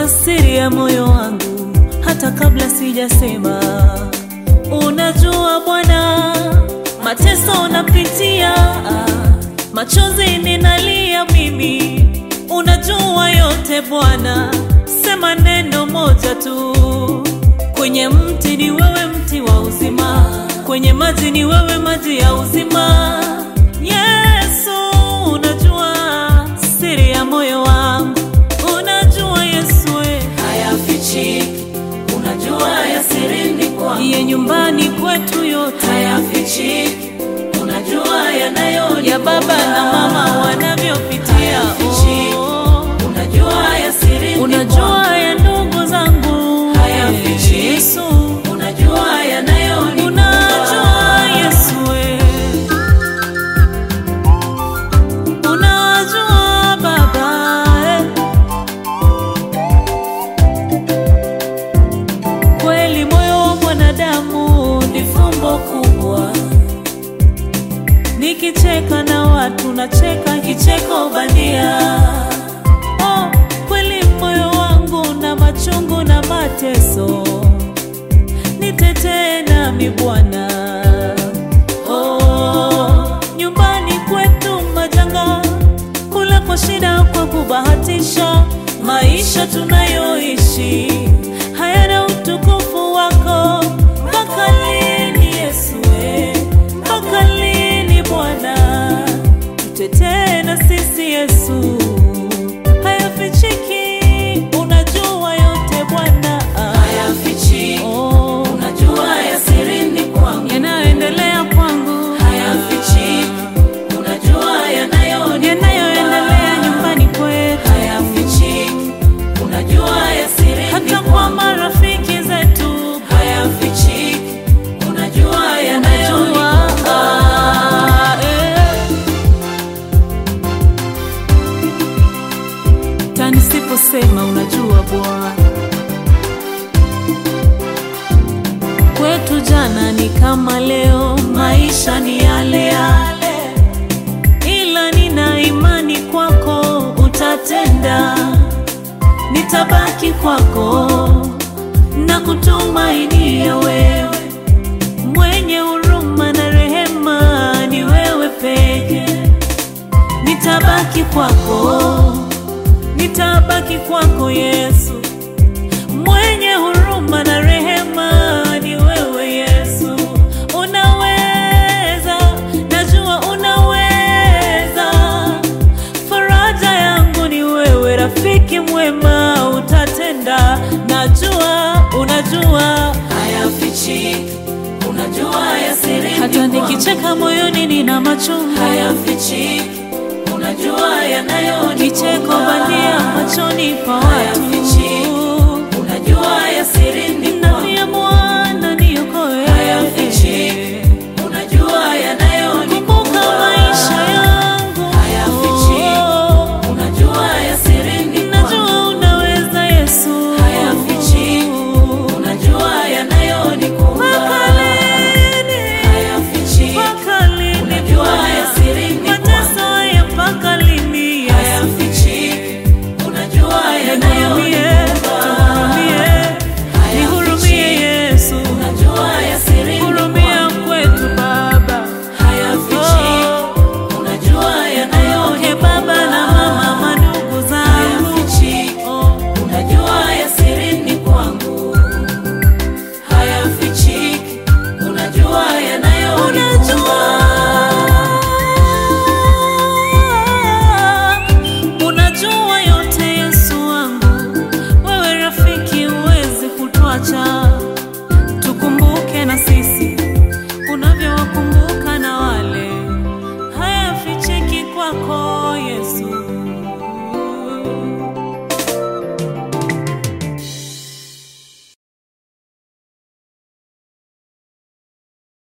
unajua siri ya moyo wangu hata kabla sijasema. Unajua Bwana, mateso napitia, machozi ninalia mimi, unajua yote Bwana, sema neno moja tu. Kwenye mti ni wewe, mti wa uzima, kwenye maji ni wewe, maji ya uzima. Yesu, unajua siri ya moyo wangu, unajua Yesu we. hayafichiki, unajua ya sirini kwangu Iye nyumbani kwetu yote hayafichiki, unajua yanayoni ya baba na mama wanavyopitia, oh. unajua ya sirini unajua ya ndugu zangu Hayafichiki. Yesu, kwangu. unajua yanayoni unajua Yesu we. unajua Baba eh. Kweli moyo wa mwanadamu ni fumbo kubwa, nikicheka na watu nacheka kicheko bandia. Oh, kweli moyo wangu na machungu na mateso, nitetee nami Bwana. Oh, nyumbani kwetu majanga, kula kwa shida, kwa kubahatisha, maisha tunayoishi hayana utukufu wako. Mpaka lini Yesu we? Mpaka lini Bwana? Tutetee na sisi Yesu, hayafichiki, unajua yote Bwana. hayafichiki, Oh, unajua ya sirini kwangu yanayoendelea kwangu hayafichiki, unajua yanayoni yanayoendelea nyumbani kwetu, hayafichiki, unajua ya sirini hata kwa marafiki zetu hayafichiki, unajua yanayoni Unajua, ah, eh. Ta nisiposema unajua Bwana, kwetu jana ni kama leo, maisha ni yale yale, ila nina imani kwako utatenda, nitabaki kwako na kutumainia wewe mwenye huruma na rehema ni wewe peke. Nitabaki kwako, nitabaki kwako Yesu, mwenye huruma na rehema ni wewe Yesu. Unaweza, najua unaweza, faraja yangu ni wewe, rafiki mwema, utatenda, najua, unajua hayafichiki, unajua ya sirini hata kwangu nikicheka moyoni nina machungu hayafichiki, unajua yanayoni